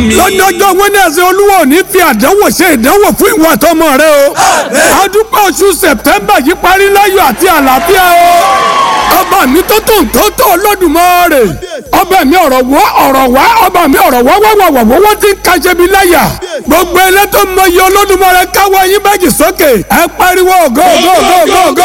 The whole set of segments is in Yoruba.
mi. lọ́jọ́jọ́ wẹ́nẹ̀sì olúwa ò ní fi àdánwò ṣe ìdánwò fún ìwà tọmọ rẹ o. adúpẹ́ oṣù sẹ̀tẹ́mbà yìí parí láyọ̀ àti àlàáfíà o. ọba mi tó tó tó tó Olódùmarè. ọba mi ọ̀rọ̀ wọ́ ọ̀rọ̀ wá ọba mi ọ̀rọ̀ wọ́ wọ́ wọ́ wọ́ wọ́n ti ń kaṣẹ́ mi láyà. gbogbo ilé tó mọ iye Olódùmarè káwọ́ yín méjì sókè. ẹ pariwo go go go go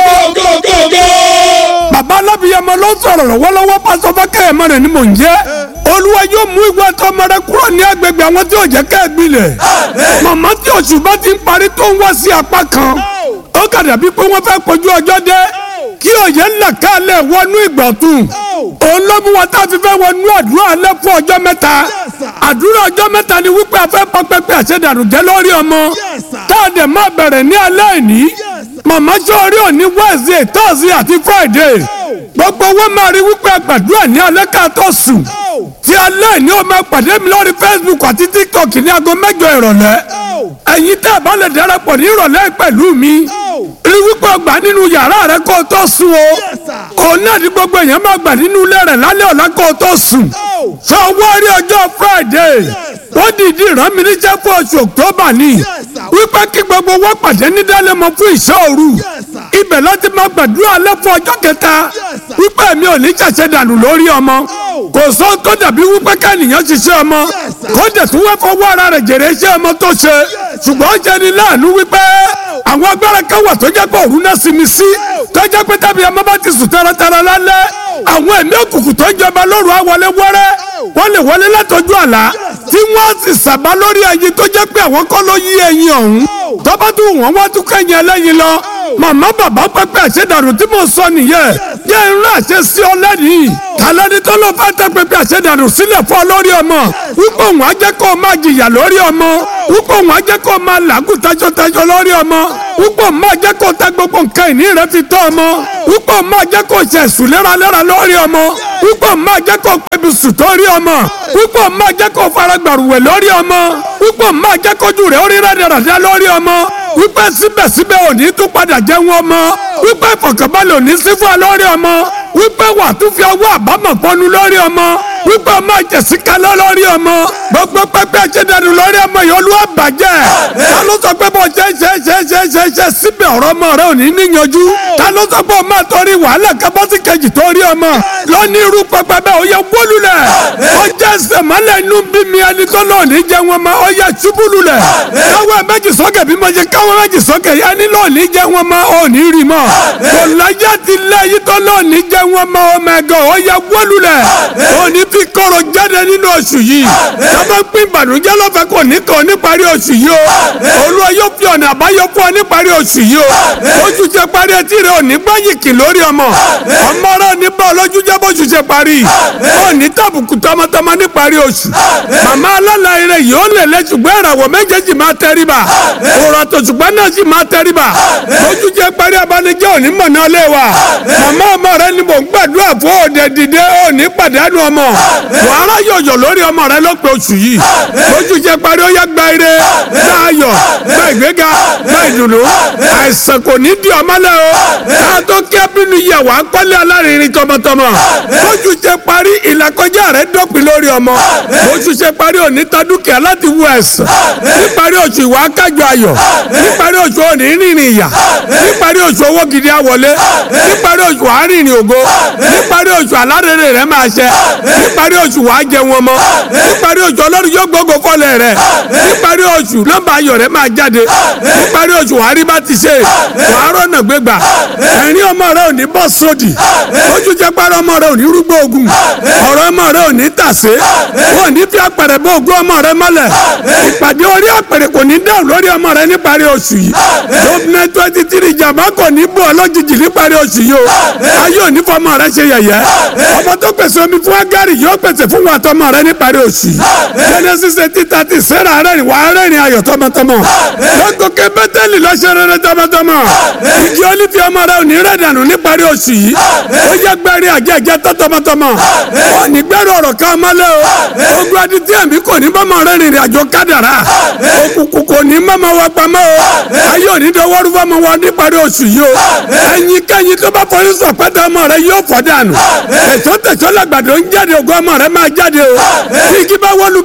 go go go. bàbá alábìyamọ ló sọ̀rọ̀ lọ́wọ́lọ́wọ́ pásọ fákẹ́yẹ mọ́ rẹ̀ ni mò ń jẹ́. olúwa yóò mú ìwà tọmọ rẹ kúrò ní agbègbè àwọn tí ò jẹ́ ká ẹ gbilẹ̀. màmá tí oṣù bá ti ń parí tó ń wá sí apá kan. ó kà dàbí pé wọ́n fẹ́ kojú ọjọ́ dé. kí òye ńlá kálẹ̀ wọnú ìgbọ̀tún. òun ló mú wa tá a fi fẹ́ wọnú àdúrà alẹ́ fún ọjọ́ mẹ́ta. àdúrà ọjọ́ mẹ́ta ni wípé a fẹ́ pọ́ pẹ́pẹ́ àṣẹdànù jẹ́ lórí ọmọ. tá a dẹ̀ máa bẹ̀rẹ̀ ní alẹ́ ìní. màmá sọ̀rí òní Wednesday Thursday àti Friday. gbogbo wọn máa rí wípé àgbàdúrà ní alẹ́ ká tó sùn. tí alẹ́ ìní o máa pàdé mi lórí Facebook àti TikTok ní aago mẹ́jọ ìrọ̀lẹ́. ẹ̀yin tẹ́ ẹ bá lè darapọ̀ ní ìrọ̀lẹ́ pẹ̀lú mi rí wípé ọgbà nínú yàrá rẹ kó o tó sùn o òun náà ní gbogbo èèyàn máa gbà nínú ilé rẹ lálẹ́ ọ̀la kó o tó sùn sọ wọ́n rí ọjọ́ Friday wọ́n dìídì rán mi níṣẹ́ fún oṣù October ni wípé kí gbogbo wọn pàdé ní dálẹ́mọ fún ìṣọ́ òru ibẹ̀ láti máa gbàdúrà alẹ́ fún ọjọ́ kẹta wípé mi ò ní ṣàṣẹ dànù lórí ọmọ kò sóhun tó dàbí wípé kẹ́nìyàn ṣiṣẹ́ ọmọ kó dẹ̀ tún wẹ́ fọwọ́ ara rẹ̀ jèrè iṣẹ́ ọmọ tó ṣe ṣùgbọ́n ó jẹ́ ni láàánú wípé àwọn agbára kan wà tó jẹ́ pé òru náà sinmi sí tó jẹ́ pé tàbí ọmọ bá ti sùn taratara lálẹ́ àwọn ẹ̀mí òkùnkùn tó jọba lóru àwọlé wẹ́rẹ́ wọ́n lè wọlé látọjú àlá tí wọ́n sì sàbá lórí ẹyin tó jẹ́ pé àwọn kọ́ ló yí ẹyin ọ̀hún tọ́ba tún wọ́n wá tún kẹ́yìn ẹlẹ́yin lọ màmá bàbá pẹ́pẹ́ àṣẹdànù tí mo sọ nìyẹn yẹ irun àṣẹ sí ọ lẹ́nìí kàlẹ́ni tó ló fẹ́ tẹ́ pẹ́pẹ́ àṣẹdànù sílẹ̀ fún ọ lórí ọmọ wípé òun á jẹ́ kó o máa jìyà lórí ọmọ wípé òun á jẹ́ kó o máa làágùn tajọtajọ lórí ọmọ wípé òun máa jẹ́ kó o ta gbogbo nǹkan ìní rẹ fi tọ́ ọmọ wípé òun máa jẹ́ kó o ṣe ẹ̀sùn léraléra lórí ọmọ wípé òun máa jẹ́ kó o pẹ̀bí sùn torí ọmọ wípé òun máa jẹ́ kó o fara gbàrúwẹ̀ lórí ọmọ wípé òun máa jẹ́ kójú rẹ̀ ó rí rádaràdá lórí ọmọ wípé síbẹ̀síbẹ̀ òní tún padà jẹun ọmọ wípé ìfọ̀kànbalẹ̀ òní sí fún ọ lórí ọmọ wípé wà tún fi ọwọ́ àbámọ̀ pọnu lórí ọmọ wípé ọmọ ìjẹ̀sí kalọ́ lórí ọmọ gbogbo pẹ́pẹ́ ṣẹ́dánù lórí ọmọ yìí olúwa bàjẹ́ ta ló sọ pé bó ṣe ṣe ṣe ṣe ṣe ṣe síbẹ̀ ọ̀rọ̀ ọmọ rẹ ò ní níyanjú ta ló sọ pé o máa torí wàhálà kábọ́sì kejì torí ọmọ lónìí irú pẹpẹ bẹ́ẹ̀ ó yẹ wólulẹ̀ ó jẹ́ sẹ̀mọ́lẹ̀ inú bí mi ẹni tó lọ́ọ̀ ní jẹ́ wọn ma ó yẹ ṣubúlulẹ̀ káwọ́ méjì sókè bí mo ṣe káwọ́ méjì sókè ẹni lọ́ọ̀ ní jẹ́ wọn ma ó ní rí mọ́ kò láyé ti lẹ́yìn tó lọ́ọ̀ ní jẹ́ wọn ma ó mẹ́gàn ó yẹ wólulẹ̀ ó ní fi kọ́rọ̀ jáde nínú oṣù yìí sábà pín ìbànújẹ́ lọ́fẹ̀ẹ́ kò ní kàn níparí oṣù yìí o olúwa yóò fi ọ̀nà àbáyọ fún ọ níparí oṣù yìí o oṣù ṣe parí etí rẹ ò ní gbáyìkì lórí ọmọ ọmọ rẹ ò ní bá ọlọ́jú jẹ́ bóṣù ṣe parí ò ní tàbùkù tọmọtọmọ níparí oṣù màmá alálàyé rẹ yìí ó lè lẹ ṣùgbọ́n ìràwọ̀ méjèèjì máa tẹríba òrò àtọ̀ṣùgbọ́n náà sì máa tẹríba oṣù ṣe parí abanijẹ́ òní mọ̀nà lé wa màmá ọmọ rẹ ni mò ń gbàdúrà fún òde dìde òní pàdánù ọmọ wàhálà yọ̀yọ̀ lórí ọmọ rẹ ló pe oṣù yìí oṣù ṣe parí ó yá gba ire gba ayọ̀ gba ìgbéga gba ìdùnnú àìsàn kò ní di ọmọ lẹ o ká tó kí abínú yẹ wàá kọ́lé alárinrin tọmọtọmọ oṣù ṣe parí ìlàkọjá rẹ dópin lórí ọmọ oṣù ṣe parí òní ta dúkìá láti wú ẹ̀sán níparí oṣù ìwà kájọ ayọ̀ níparí oṣù òní rìnrìn ìyà níparí oṣù owó gidi àwọlé níparí oṣù àárínrìn ògo níparí oṣù alárèrè rẹ máa ṣẹ níparí oṣù wàá jẹ wọn mọ níparí oṣù ọlọ́run yóò gbógo fọlẹ̀ rẹ níparí oṣù nọ́mbà ayọ̀ rẹ máa jáde níparí oṣù wàá rí bá ti ṣe wàá rọ̀nà gbégbà ẹ̀rín ọmọ rẹ ò ní bọ́ sódì ojú jẹ́ pàrọ̀ ọmọ rẹ ò ní rúgbó ogun ọ̀rọ̀ ọmọ rẹ ò ní tàsé wọn ò ní fi apẹ̀rẹ̀ bó ogún ọmọ rẹ mọ́lẹ̀ ìpàdé orí apẹ̀rẹ̀ kò ní dáhùn lórí ọmọ rẹ níparí oṣù yìí gómìnà twenty three jàmbá kò ní bọ̀ lójijì níparí oṣù yìí o ayé ò ní fọmọ rẹ ṣe yẹ̀yẹ́ ọmọ tó pèsè omi fún agárì yóò pèsè fún wa tọmọ rẹ níparí oṣù yìí genesis eighteen thirty sarah rẹ́rìn wà á rẹ́rìn ayọ̀ tọmọtọmọ lọ́gọ́kẹ́ bẹ́tẹ́lì lọ́sẹ̀ rere tọmọtọmọ ìdí olífi ọmọ rẹ ò ní rẹ̀ dànù níparí oṣù yìí ó yẹ gbẹ́rẹ́ àjẹjẹ tó tọmọtọmọ ó ní gbẹ́rẹ́ ọ̀rọ̀ ká mọ́lẹ̀ o ogun adití ẹ̀mí kò ní bọ́mọ rẹ rìnrìn àjò kádàrá òkùnkùn kò ní mọ́mọ wa pamọ́ o ayé òní dọwọ́rú fọmọ wa níparí oṣù yìí o ẹ̀yin kẹ́yin tó bá fọyín sọ pẹ́tẹ́ ọmọ rẹ yóò fọ́ dànù tẹ̀sọ́ tẹ̀sọ́ làgbàdo ń jáde ògùn ọmọ rẹ máa jáde o tí igi bá wọlú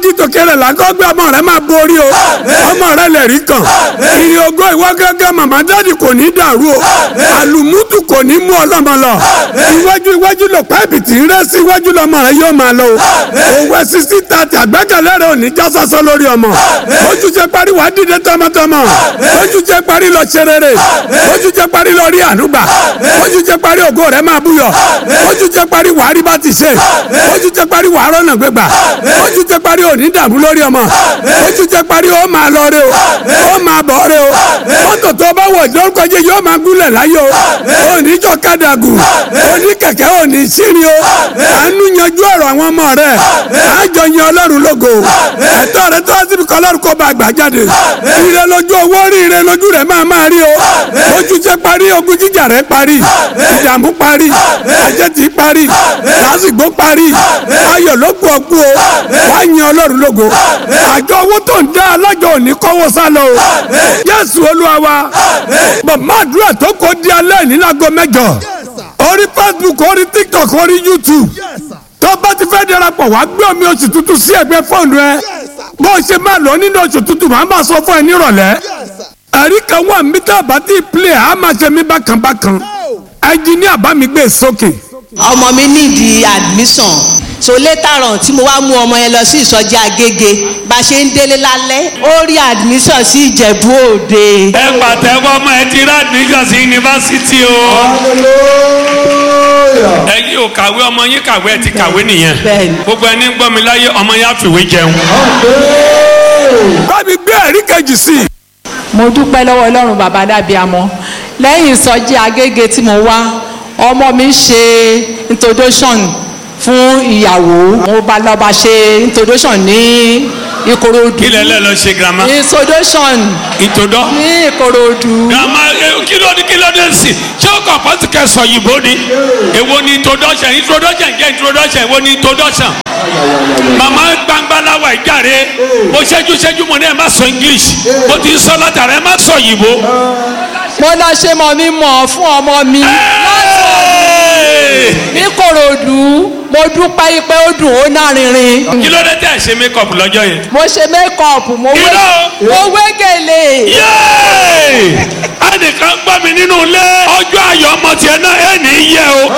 jí tòkè rẹ̀ lákọ́gbé ọmọ rẹ̀ máa borí o ọmọ rẹ̀ lè rí kan ìrìn ògo ìwọ gẹ́gẹ́ màmá dáàdì kò ní dàrú o àlùmútù kò ní mú ọlọ́mọ lọ iwájú iwájú lọ pẹ́ẹ́pì tí ń rẹ́ sí iwájú lọ́mọ rẹ̀ yóò máa lọ o òwe sisi tààtì àgbẹ́kẹ̀lé rẹ̀ ò ní já sásán lórí ọmọ ojú jẹ parí wàá dìde tọmọtọmọ ojú jẹ parí lọ ṣe rere ojú jẹ parí lọ rí ànúgbà ojú jẹ parí ògo rẹ̀ máa búyọ ojú jẹ parí wàá rí bá ti ṣe ojú jẹ parí wàá rọ́nà gbégbà ojú jẹ parí ò ní dààmú lórí ọmọ ojú jẹ parí ó máa lọ rẹ o ó máa bọ̀ rẹ o mọ́tò tó bá wọ̀ lórúkọ jẹ́ yóò máa gúnlẹ̀ láyé o ò ní jọ kádàgù ò ní kẹ̀kẹ́ ò ní sírin o àánú yanjú ọ̀rọ̀ àwọn ọmọ rẹ̀ àjọ yan ọlọ́run lógo ẹ̀tọ́ rẹ̀ tó síbi kọ́ ọlọ́run kó bá gbà jáde ire lójú owó rí ire lójú rẹ̀ máa máa rí o ojú jẹ́ parí ogun jíjà rẹ̀ parí ìdààmú parí àjẹtì parí lásìgbò parí ayọ̀ ló kú ọkú o wá yan ọlọ́run lógo àjọ owó tó ń dá alájọ òní kọ́wọ́ sá lọ o Jésù Olúwa wa màmá àdúrà tó kó di alẹ́ ní láago mẹ́jọ orí Facebook orí TikTok orí YouTube tó bá ti fẹ́ darapọ̀ wá gbé omi oṣù tuntun sí ẹgbẹ́ fóònù ẹ bó o ṣe máa lọ nínú oṣù tuntun màá máa sọ fún ẹ nírọ̀lẹ́ ẹ̀rí kan wà mí tá a bá ti play a máa ṣe mí bákan bákan ẹnjìníà bá mi gbé sókè. ọmọ mi nídìí admission so later on tí mo wá mú ọmọ yẹn lọ sí ìsọjí agége bá a ṣe ń délé lálẹ́ ó rí admission sí ìjẹ̀bú òde. ẹ pàtẹ́wọ́ ọmọ ẹ ti rà admission sí yunifásitì o. ẹ̀yin ò kàwé ọmọ yín kàwé ẹ ti kàwé nìyẹn. Bẹ́ẹ̀ni. gbogbo ẹni ń gbọ́ mi láyé ọmọ yẹn á fìwé jẹun. bá mi gbé ẹ̀rí kejì sí i. mo dúpẹ́ lọ́wọ́ ọlọ́run bàbá dábíàmọ́ lẹ́yìn ìsọjí agége tí mo wá ọmọ mi ṣe introduction fún ìyàwó mo bá lọ bá ṣe introduction ní ìkòròdú kí lẹ lẹ lọ ṣe girama. introduction ìtòdọ́. ní ìkòròdú girama ẹ, kí ló ní kí ló dé sí ṣé o kàn pọ́sì kẹsàn yìnbó ni èwo ni introduction introduction jẹ́ introduction èwo ni introduction. màmá gbangbalawa ìjàre mo ṣẹ́jú ṣẹ́jú mo ní ẹ má sọ english mo ti sọ látara ẹ má sọ yìnbó. mo lọ ṣe mọ̀ mi mọ̀ fún ọmọ mi ní ìkòròdú mo dúpẹ́ pé ó dùn ó nárinrin kí ló dé tẹ́ ẹ ṣe make up lọ́jọ́ yẹn. mo ṣe make-up mo wé Irọ́. mo wé gèlè. yéé ẹnìkan gbọ́ mi nínú ilé ọjọ́ ayọ̀ ọmọ tiẹ̀ náà ẹ̀ ní í yẹ o.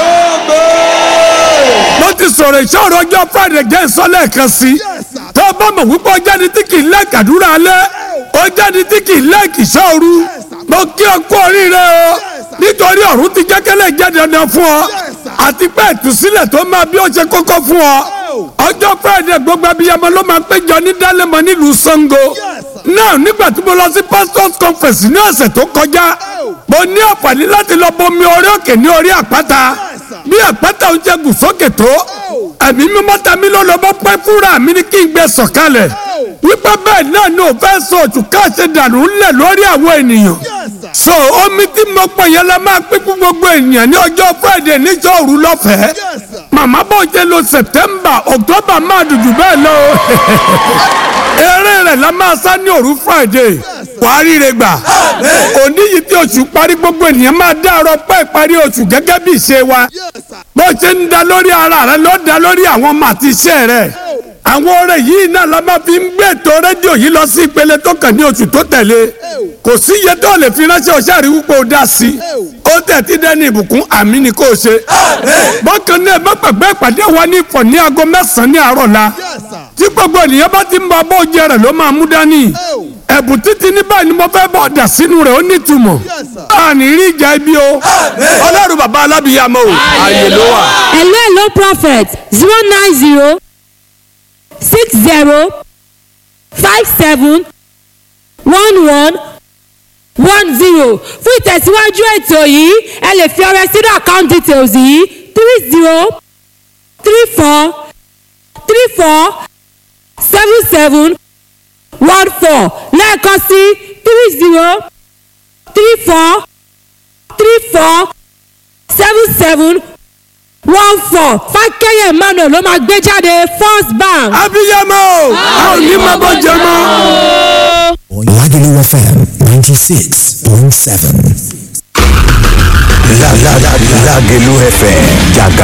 mo ti sọ̀rọ̀ ìṣòro ọjọ́ friday jẹ́ ìsọ́lẹ̀ kan sí i tó o bá mọ̀ wípé ọjọ́ ni tí kì í lẹ́ẹ̀kì àdúrà alẹ́ ọjọ́ ni tí kì í lẹ́ẹ̀kì ìṣòro mo kí ọ kú oríire o nítorí ọ̀run ti jẹ́kẹ́lẹ́ jẹ́ dandan fún ọ àti pé ìtúsílẹ̀ tó máa bí ó ṣe kókó fún ọ ọjọ́ friday gbogbo abiyamọ ló máa péjọ ní dálẹ́mọ nílùú sango náà nígbà tí mo lọ sí pastors conference ní ọ̀sẹ̀ tó kọjá mo ní àǹfààní láti lọ bomi orí òkè ní orí àpáta bí àpáta ń jẹ gùn sókè tó ẹ̀mí mímọ́ ta mí lọ́nà bọ́ pẹ́ fúnra mi ní kí n gbé sọ̀kalẹ̀ wípé bẹ́ẹ̀ náà ní òfẹ́ sọ òtù káàṣẹ dànù ńlẹ̀ lórí àwọn ènìyàn so omi tí mo pọ̀ yẹn la máa pín fún gbogbo ènìyàn ní ọjọ́ friday níjọ́ òru lọ́fẹ̀ẹ́ màmá bò jẹ́ lo september october máa dùdù bẹ́ẹ̀ lọ eré rẹ̀ la máa sá ní òru friday wàá ríre gbà òní yìí tí oṣù parí gbogbo ènìyàn máa dá ọ̀rọ̀ pẹ́ ìparí oṣù gẹ́gẹ́ bí ìṣe wa bó ṣe ń da lórí ara rẹ ló da lórí àwọn ọmọ àti iṣẹ́ rẹ àwọn ọ̀rẹ́ yìí náà la máa fi ń gbé ètò rédíò yìí lọ sí ìpele tó kàn ní oṣù tó tẹ̀lé kò sí iye tó lè fi ránṣẹ́ ọṣẹ́ àríwú pé ó dá sí i ó tẹ̀ tí dẹ́ni ìbùkún àmì ni kò ṣe bákan náà má gbàgbé ìpàdé wa ní ìfọ̀ ní aago mẹ́sàn-án ní àárọ̀ la tí gbogbo ènìyàn bá ti ń bọ abọ́ oúnjẹ rẹ̀ ló máa mú dání ẹ̀bùn títí ní báyìí ni mo fẹ́ bọ̀ dà sínú rẹ̀ ó nítumọ̀ àní rí ìjà ibi o ọlọ́run bàbá alábìyàmọ́ o ààyè ló wà. hello hello prophet zero nine zero six zero five seven one one one zero fún ìtẹ̀síwájú ètò yìí ẹ lè fi ọrẹ sínú account details yìí three zero three four three four seven seven one four lẹ́ẹ̀kan sí three zero three four three four seven seven one four fákẹ́yẹ̀ emmanuel ló máa gbé jáde first bank. abiyamọ o a ò ní máa bọ́ jẹ mọ́. Lagelu FM 96.7. Lagelu FM, Jaga